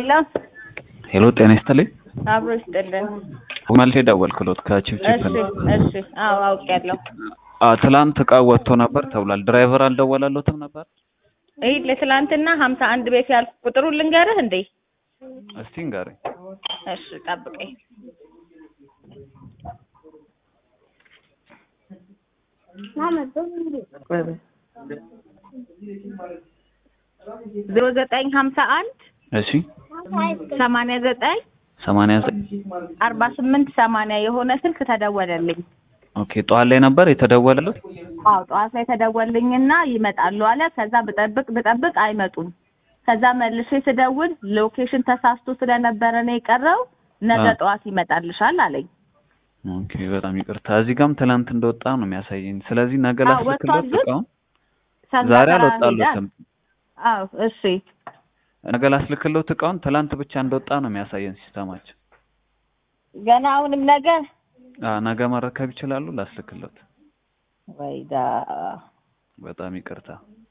ሄሎ ሄሎ ጤና ይስጥልኝ። አብሮ ይስጥልን። መልሼ ደወልኩሎት ከቺፕቺፕ እሺ ነው። እሺ። አዎ አውቄያለሁ። አ ትላንት እቃ ወጥቶ ነበር ተብሏል። ድራይቨር አልደወለሎትም ነበር? ይህ ለትላንትና ሀምሳ አንድ ቤት ያልኩ ቁጥሩን ልንገርህ እንዴ? እስቲ ንገረኝ። እሺ ጠብቀኝ። ዜሮ ዘጠኝ ሀምሳ አንድ እሺ ሰማንያ ዘጠኝ ሰማንያ ዘጠኝ አርባ ስምንት ሰማንያ የሆነ ስልክ ተደወለልኝ። ኦኬ ጠዋት ላይ ነበር የተደወለሉት? አዎ ጠዋት ላይ ተደወልኝና ይመጣሉ አለ። ከዛ ብጠብቅ ብጠብቅ አይመጡም። ከዛ መልሼ ስደውል ሎኬሽን ተሳስቶ ስለነበረ ነው የቀረው፣ ነገ አ። ጠዋት ይመጣልሻል አለኝ። ኦኬ በጣም ይቅርታ። እዚህ ጋርም ትላንት እንደወጣ ነው የሚያሳየኝ። ስለዚህ ነገ አዎ፣ ላስልክሎት ወጥቷል ግን እቃውን። ከዛ ዛሬ ተራ አልወጣሉትም። ሄዳ- አዎ እሺ ነገ ላስልክሎት እቃውን። ትላንት ብቻ እንደወጣ ነው የሚያሳየን ሲስተማችን። ገና አሁንም ነገ አ ነገ መረከብ ይችላሉ። ላስልክሎት። ወይዳ በጣም ይቅርታ።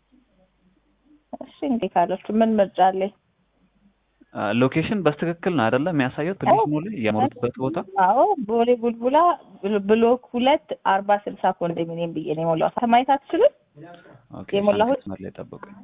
እሺ እንዴ ካለችሁ ምን ምርጫ አለኝ? አ ሎኬሽን በስትክክል ነው አይደለም የሚያሳየው? ትንሽ አዎ። ሙሉ የሞሉበት ቦታ አዎ ቦሌ ቡልቡላ ብሎ- ብሎክ ሁለት አርባ ስልሳ ኮንዶሚኒየም ብዬ ነው የሞላሁት። ማየት አትችልም? ኦኬ። የሞላሁት? መስመር ላይ ጠብቁኝ።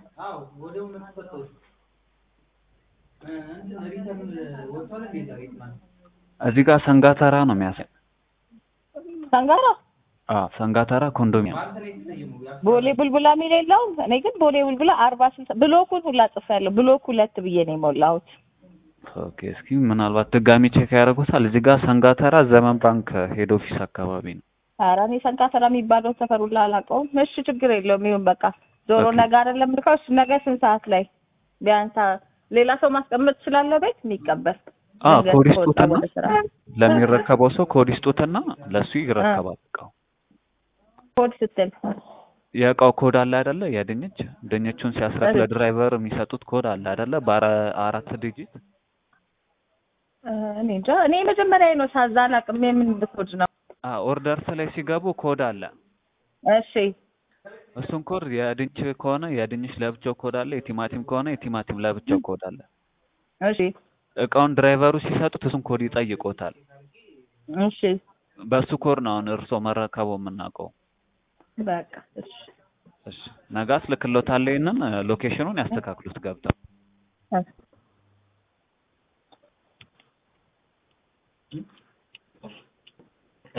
እዚህ ጋር ሰንጋተራ ነው የሚያሳይ። ሰንጋራ አ ሰንጋተራ ኮንዶሚኒየም ቦሌ ቡልቡላ የሚል የለውም። እኔ ግን ቦሌ ቡልቡላ አርባ ስልሳ ብሎኩን ሁላ ጽፌያለሁ። ብሎክ ሁለት ብዬ ነው የሞላሁት። ኦኬ። እስኪ ምናልባት ድጋሚ ቼክ ያደርጉታል። እዚህ ጋር ሰንጋተራ ዘመን ባንክ ሄድ ኦፊስ አካባቢ ነው። ኧረ እኔ ሰንጋተራ የሚባለው ሰፈር ሁላ አላውቀውም። እሺ ችግር የለውም ይሁን በቃ ዞሮ ኦኬ። ነገ አይደለም ልከው እሱ ነገ ስንት ሰዓት ላይ ቢያንስ አ- ሌላ ሰው ማስቀመጥ ትችላለህ ቤት የሚቀበል አ ድንገት ኮድ ከወጣ ይስጡትና ወደ ስራ ለሚረከበው ሰው ኮድ ይስጡትና ለሱ ይረከባል እቃው። ኮድ ስትል የእቃው ኮድ አለ አይደለ? የድንች ድንቹን ሲያስረክ ለድራይቨር የሚሰጡት ኮድ አለ አይደለ? በአራት ዲጂት እ፣ እኔ እንጃ እኔ መጀመሪያ ነው ሳዛ አላውቅም። የምን ኮድ ነው? አ ኦርደርስ ላይ ሲገቡ ኮድ አለ። እሺ እሱን ኮድ የድንች ከሆነ የድንች ለብቻው ኮድ አለ፣ የቲማቲም ከሆነ የቲማቲም ለብቻው ኮድ አለ። እሺ እቃውን ድራይቨሩ ሲሰጡት እሱን ኮድ ይጠይቆታል። እሺ በሱ ኮድ ነው አሁን እርሶ መረከቡ የምናውቀው። በቃ እሺ እሺ ነገ አስልክሎታለሁ። ይሄንን ሎኬሽኑን ያስተካክሉት ገብተው እ